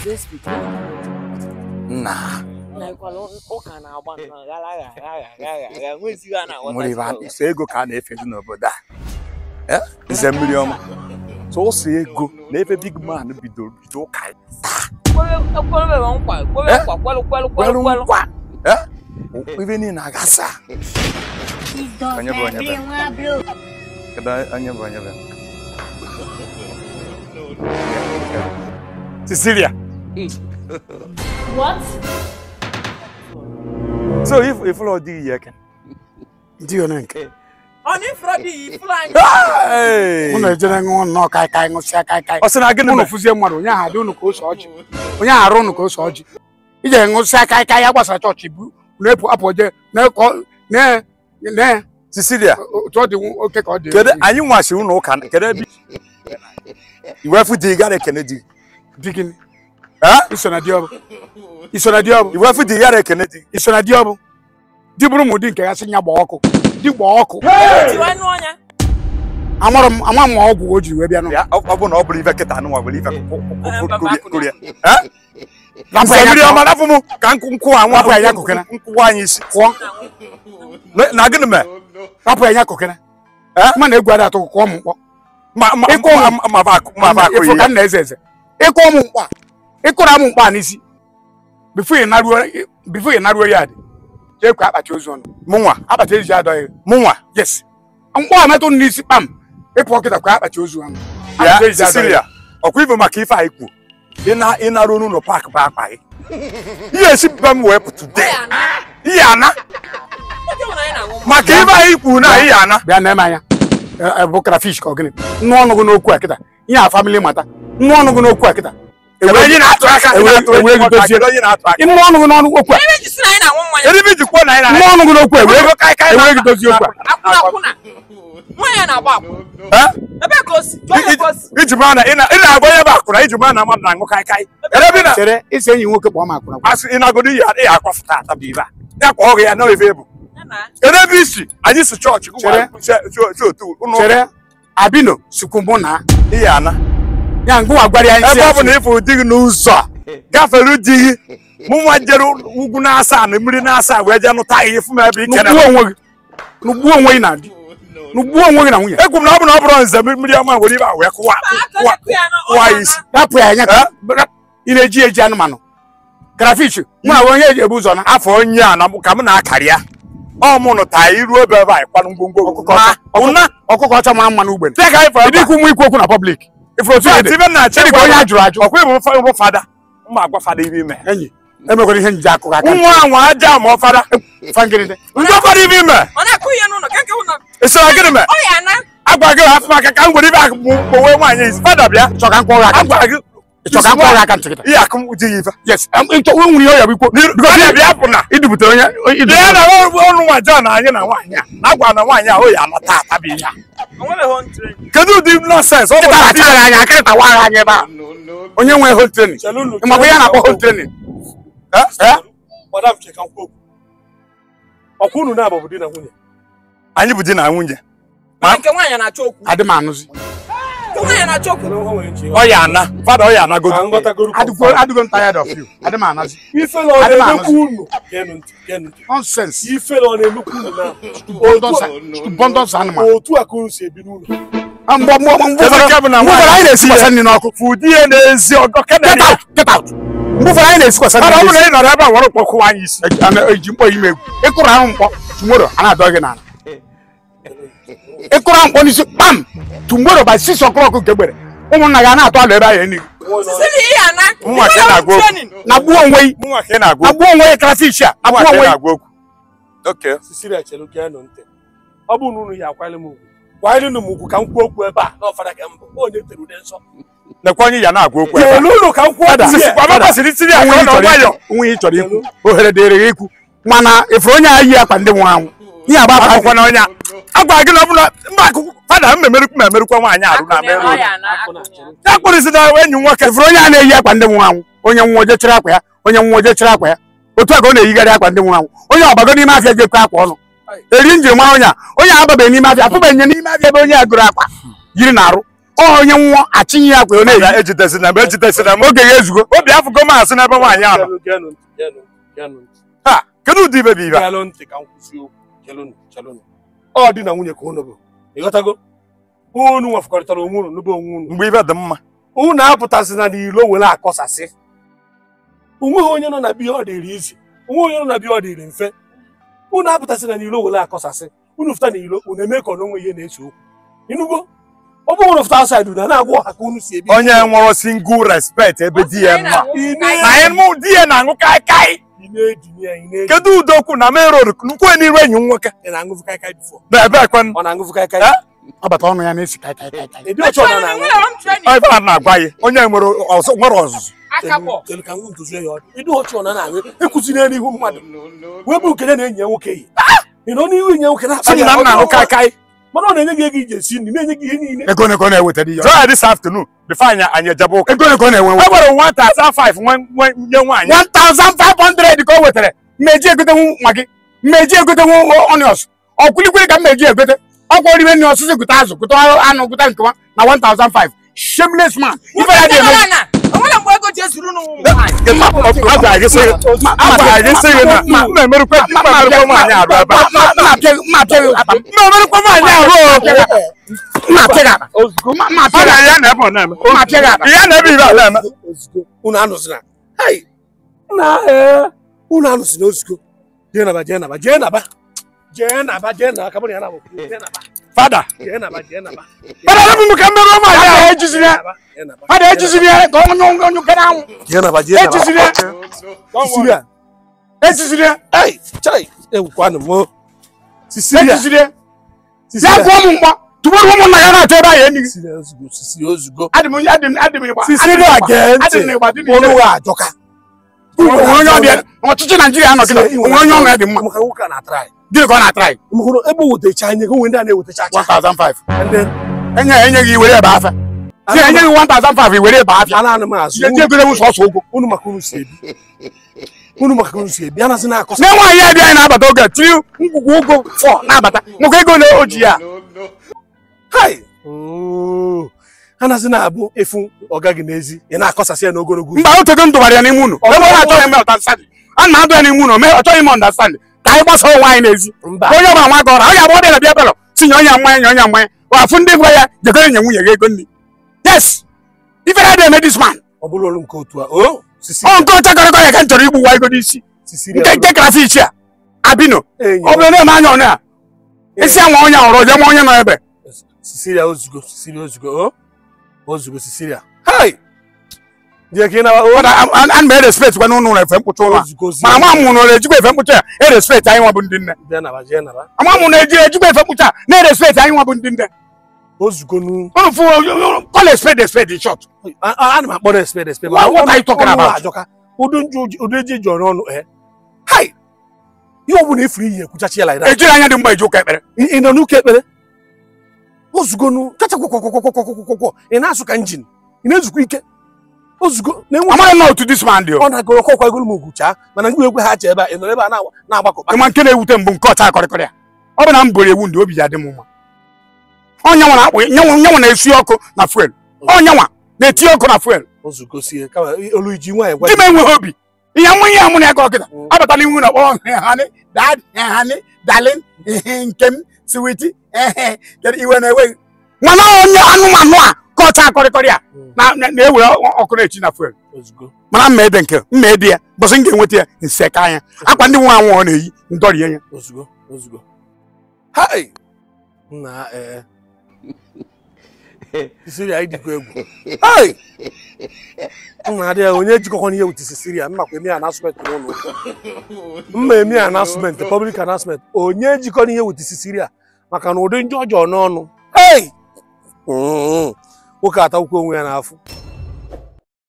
nna ụka na-agba nnọọ gara gara gara gara gara nwezighị a na-aghọta nwere ibe a- so ego ka a na-efezi n'obodo a Eh? nze mmiri ọma sọsọ ego na ebe big man bidoro bido ụka ya. ekwerebe nkwa ekwere Eh? nkwa kwelu kwelu kwere kwelu kwelu nkwa Eh? ibe niile agasa Onye bụ onye be? Kedu onye bụ onye be? Cecilia What? so if if ụlọ dị ihe eke ndị one nke ọ na ifuru dị ya ifuru anyị Hey! mụ na-ejere ṅụọ nnọọ kaikai ṅụsịa kaikai ọ sị na gịnị unu mere? fụzie mmadụ onye ahụ adị unu ka ose ọjị onye ahụ arụ unu ka ose ọjị ije ṅụsịa kaikai ya gbasara chọọchị bu na-epu apụ je na-ekọ na na Cecilia otu ọ dị oke ka ọ dị kedu anyị nwasị ụlọ ụka na- kedu ebe iwefu dị gara ekene dị di gịnị Eh? iso na di ọbụ iso na di ọbụ iwefu dị gara ekene dị iso na di ọbụ di bụrụ m ụdị nke ya sị ya gbaa ọkụ di gbaa ọkụ tiwa nụ ọnya amara m ama m ma ọgwụ o jiri wee bịa nụ ya ọ ọ bụ na ọ bụrụ ife kịta anụnwa bụrụ ife Baba akụna. koria Rapụ nze ya mmiri ka- ọma rapụ m ka nkụ nkwụ a nwa Rapụ ya ya kụkena. nkwụwa anyị isi kụọ Na- na gịnị mee rapụ ya nya kokene Eh? ma na egwu ada atụ kụọ m mkpọ ma ma Ịkụ ma m. ma ma ba akụ ma ba akụ ịfụ ka ya m na-eze eze ịkụọ m mkpa ịkụra m mkpa n'isi bifo ị naruo bifo ị naruo ya dị jee kwa akpati ozu ọnụ mụnwa akpati ejiji adọghị mụnwa yes mkpọ a metụ m n'isi kpam ịpụ kịta kwa akpati ozu ọnụ ya Akpati ejiji adọghị. Cecilia ọkwa ife maka ife anyị kwu ịna ịnarụ n'ụlọ paakị bụ akpa gị ihe esi be m wee pụ today ihe ana oke nwere anyị na-aṅụ maka ife anyị kwu na ihe ana bịa na eme anya Ẹ- ẹ bụ krafish ka ọ gịnị nnu ọnụ gị n'okwu a kịta ihe a famili mata nnu ọnụ gị n'okwu a kịta Kedu onye na-atụ aka Ewe- na-atụ ewe onye gị dozie. kedu onye na-atụ aka nnu ọnụ gị n'ọnụ okwu a ebe ji si na anyị na-aṅụ mmanya kedu ife iji kwuo na anyị nnu na ọnụ gị n'okwu a Ewere ewere kai kai ewere na- gị dozie okwu a akwụna akwụna mmanya na-agba akwụ Eh? ebe ka o si jụọ ya ka o si iji mara na ị na- ị na-agba onye bụ akwụna iji mara na mmadụ na-aṅụ kaikai kedu ebe ị na chere isi enyi nwoke kpọọ m akwụna asị ị na-agodo ihe ị akwafụta ata bụ ibe a ya kwa ọgụ ya na ebe bụ Ya na kedu ebe isi anyị si chọọchị Chere. si otu ụlọ ụka. chere abino sikwu mụ na ihe ana ya ngụwa gwara ya isi ebe ọ bụ asị. na ịfụ di gị n'ụzọ a gafere di gị mụ nwa jere ugwu na-asa na mmiri na-asa wee jee nụta ihe fụ m ebe ike nugbuo onwe gị nugbuo onwe gị na di nugbuo onwe gị na nwunye egwu m na ọ bụ na ọ bụrụ nze mmiri ọma were ibe a wee kụwa kụwa kụwa ya isi rapụ ya anya ka ị na-eji eji anụmanụ krafish mụ na onye eji ebu ụzọ na afọ onye a na mụ- ka m na-akarị ya ọ mụ nụta iru ebe ebe anyị kwanụ ngwongwo ọkụkọ ọcha ụna ọkụkọ ọcha mara mma n'ugbene teka anyị fọrọ ịdị ikwu mụ ikwu okwu na pọblik ifuru otu ihe dị ibe na-achị Ịdị ka onye a jụrụ ajụ ọkwa ịbụ fa- ịbụ fada mma agwa fada ibe ime enyi emekwara ihe njide akụkọ aka nwa anwa aja ma ọ fada fangiride ndị fada ibe ime ọ na-akụ ihe n'ụlọ keke ụlọ esara gịnị mee ọ ya na agwa gị afọ maka ka m gwere ibe akụ gbowe nwaanyị isi fada bịa ịchọ ka m kpọọ gị aka agwa gị ịchọ ka m kpọọ gị aka ntị kịta ihe akụ dị ya ife yes ịchọ o nwere ihe ọ ya bụ ikwu fada bịa pụ na idubutere onye bịa na ọnụ nwa John anyị na nwaanyị a na agwa na nwaanyị a o ya anata atabi ihe a o nwere home train kedu ụdị nọsens ọ bụ kịta na di achara anyị aka ịta wara anyị ebe a onye nwe hol trenin ịmakwa ihe a na-akpọ hol trenin madam cheka nkwu okwu ọkwa unu na-abụ di na nwunye anyị bụ di na nwunye Mana nke nwaanyị na-achọ okwu adị m anụzi nke nwaanyị na-achọ okwu Kedu o nwere nchi ọ ya ana fada ọ ya ka anagodo nghọtagoro adịgo adịgo m tired of you adị m anazi ife na ọ Adị m na-emekwu unu geenụ ntị geenụ ntị nonsense ife na ọ na-emekwu unu na stupendous animal otu a ka unu si ebi n'ụlọ mgbe mgbe mgbe Kedu nke bụ na ụfọdụ anyị na-esikwasa nri n'ọkụ fụ di ya n'ezi ọdọ get kenedi out get out mgbe ụfọdụ anyị na-esikwasa nri fada ọ bụ na n'ezi ị nọrọ ebe a were kpọkụwa anyị isi eji mkpọ ime egwu ịkụrụ ahụ mkpọ tumoro a na-adọ gị n'ala ịkụrụ ahụ mkpọ n'isi kpam tumoro by six o'clock nke gbere ụmụnna gị a na-atụ alụ ebe ahụ enyi sisi ihe ya na Nwa ka ị na-agwa okwu. na gbuo onwe gị mụnwa ka ị na-agwa na okwu gbuo onwe gị krafish a na mụnwa gbuo ka ị onwe gị na-agwa okwu Okay. sisiria chelu geenụ ntị ọ bụrụ na unu ya akwanyere m ugwu kwanyere m ugwu ka m kwuo okwu ebe a na ọfara ka mbụ onye tere ude nsọ nekwa onye ya na-agwa okwu ebe a. chelu unu ka m kwuo okwu Sisi, ya. kwa baba siri tiri ya onwe ka ọ ị nọ chọrọ nwayọ ikwu onwe ị chọrọ ikwu ohere dịrị gị ikwu mana ifuru onye a yi akpa ndị nwụrụ anwụ ihe agba akwa akwụkwọ na onye a agwa gị na ọ bụla mba akwụkwọ fada m memerukwu ma emerukwa nwaanyị arụ na Akụnye, ọ merụ ya na Akụ na akụnye. ya kpụrụzi na enyi m nwoke ifuru onye a na-eyi akwa ndị nwụrụ anwụ onye nwụọ je chịrị akwa ya onye nwụọ je chịrị akwa ya otu a ka ọ na-eyigharị akwa ndị nwụrụ anwụ onye ọgbago n'ime afịa jekọ akwa ọnụ eri njiri mara onye a onye a ababeghị n'ime afịa atụbeghị nye n'ime afịa ebe onye a gụrụ akwa yiri na arụ ọ onye nwụọ achinye ya kwe ọ na-eyi ya ejidesina m ejidesina m oge ya ezugo obi afụgo m asị n'ebe nwaanyị a nọ Geenụ, geenụ ntị, geenụ, geenụ ntị. ha kedu ụdị ibe bụ ibe a? Geenụ ntị ka m kwụsị okwu chelụnụ chelụnụ ọ dị na nwunye ka unu bụ ịghọtago unu nwefụkọrịtara onwe unu n'ebe onwe unu mgbe ibe dị mma unu apụtasịna n'ilo were akọsasị onweghị onye nọ na biya ọ dịrị izi onwe onye nọ na biya ọ dịrị mfe unu apụtasịna n'ilo were akọsasị unu fụta n'ilo unu eme ka ọ n'onwe ihe na-ese okwu ịnụgo ọ bụrụ na fụta asaid unu a na-agwa ọha ka unu si ebi onye nwụrụ single respect ebe di ya nọ ị na anyị mụ di ya na-aṅụ kaikai na-edinye ya ị na-edinye kedu udokwu na main road nkwe n'iru enyi m nwoke ị na-aṅụfụ kaikai bifo na ebe ekwen ọ na-aṅụfụ kaikai ọbata ọnụ ya na-esi kai kai kai kai ịdị ọchọ na na-aṅụ ebe a na-agwa ya onye nwere ọzọ- nwere ọzụzụ Kelu ka m ntuzie ya ọdụ ịdị ọchọ na na-aṅụ ịkụziri n'ihu mmadụ wee bụ nke ya na enyi ya nwoke yi ị nọ n'ihu enyi ya nwoke si m na m na-aṅụ kaikai mana ọ na-enye gị ego iji esi nri na-enye gị ihe niile ego neko na-ewetara ihe jụọ ya this afternoon before anyị anyị ejebe ụka ego neko na-enwe e nwere one thousand five nwe nwe- nye nwaanyị 1500 ka o wetara mmeji egotenwu nwa gị mmeji egotenwu onions ọkwulikwere ka mmeji egote ọkwa orime nri ọsịsị gụta azụ gụta anụ gụta nkewa na 1005 shameless man ife ya dị eme onwere mgbe ego ji ezuru n'ụmụ nwaanyị a gwara gị sị a gwara gị sị gị na m na-emerụkwa m na-emerụkwa nwaanyị arụ ebe a. m na-emerụkwa nwaanyị arụ o. ọ na ya na ebe ọ na-eme ya na ebe ibe a na-eme ozugbo unu anụzina hai na ee unu anụzina ozugbo jee naba jee naba jee naba jee naba jee naba ka mụ na ya na jee naba fada jee naba jee naba fada ebe m ka mmerụọ nwaanyị ahụ Fada ejiziri ya jee naba fada ejiziri ya ka onye onye ukere anwụ jee naba jee naba ejiziri ya Sisiria ejiziri ya ai chai ewukwanụ m Sisiria ejiziri ya ya Sisiria gụọ m mkpọ tụbụrụ ụmụnna ya na-atụ ebe ahụ enyi gị Sisiria ozugbo Sisiria ozugbo adị m adị m adị m ịgba Sisiria gee ntị adị m ịgba dị m ọnụ ire wa ajọka onwe onye ọbịa ọchịchị naijiria nọ kịta onwe onye ọṅụ ya dị mma maka nwoke a na-atara anyị gịnị ka ọ na-atara anyị mhụrụ ebe wetecha anya gị onwe ndị a na-ewetacha acha 1005 ndị enye enye gị iwere ebe afịa si enye gị 1005 iwere ebe afịa a na-anụ m azụ ihe ndị egoro sọsọ ụgwọ unu maka unu si ebi unu maka unu si ebi anasị na-akọsa na nwaanyị a dị anyị na-abata oge tiri ngwugwu ụgwọ fọ na-abata nwoke ego na oji ya hai anasị na-abụ efu ọga gị n'ezi ị na-akọsasị ya n'ogologo mba otego m dụbara ya n'ime unu ebe ọ na-achọghị eme ọtandstand a na-adụ ya n'ime unu mee ọ chọghị ime ọndastand ka anyị gbasa onwe anyị n'ezi mba onye ọbụla nwa gị ọra ọ ga-abụ ọbịa na bịa belọ si nye onye mmanya nye onye mmanya wafụ ndị gwa ya jekọrọ nye nwunye gị ego nri yes ife na eme dis man ọ bụrụ olu nke otu a o sisi ọ nke ọcha kọrịkọ ya ka m chọrọ igbu wa ego n'isi sisiri nke nke krafish a abino enyi ọ bụrụ na-eme anya ọnụ a isi anwa onye hụrụ ọjọọ ma onye nọ ebe sisiria ozugbo sisiria ozugbo o ozugbo sisiria hai je ka ị na o ana m erespekt gwa n'ụlọ ụlọ efe mkpuchi ụlọ a ozugbo ma ama mụ na ejikwa efe mkpuchi a erespekt anyị nwa bụ ndị nne bịa naba jee naba ama mụ na eji ejikwa efe mkpuchi a na-erespekt anyị nwa bụ ndị nne ozugbo nu unu fụ call a spade a spade in short a- a- ana m akpọrọ exped exped What- what are you talking about? ajọka ụdị njụ ụdị eji ji ọrụ ọnụ e hai ihe ọ bụla efuru iyi ekwuchachi ya like that ejiri anya dị mgba eji ụka ekpere ị ị nọ n'ụka ekpere ozugbo nu kacha kwọkwọkwọkwọkwọkwọkwọ ị na-asụ ka njin ị na-ezukwa ike ozugbo na-enwe amaghị m na otu this man dị o ọ na-agụrụ ọkwa egolu m ugwu chaa mana ndị ekwe ha che ebe a ị nọrọ ebe a na- na-agbakọba ịma nke na-ewute mbụ nke ọcha akọrịkọrị a ọ bụ na m buru ewu ndị obi ya dị m mma ọnyanwa na-akpụ nyanwa nyanwa na-esi ọkụ na fuel ọnyanwa na-eti ọkụ na fuel ozugbo sie kama olu iji nwaanyị gwa di m enweghị obi ihe mụ ihe mụ na ya ka ọkịta abatala iwu na kpọrọ hani dad hani dalin ihe nke m siwiti ehe kedu iwe na-enweghị mana onye anụmanụ a ka ọcha akọrịkọrị a na- na- na-ewere ọkụ na-echi na fuel ozugbo mana mma ede nke mma ede ya bọsị m ga-enweta ya nse ka anya akwa ndị nwa anwụ ọ na-eyi ndọrie ya ozugbo ozugbo hai nna ee sisiria anyị dịkwa egwu hai nna adị ya onye jikọkwana ihe wute sisiria mmakwa eme anasment n'ụlọ ụka mma eme anasment public announcement onye jikọrọ ihe wute sisiria maka na ụdị ndị ọjọọ n'ọnụ hei nwoke atakwukwo onwe ya n'afọ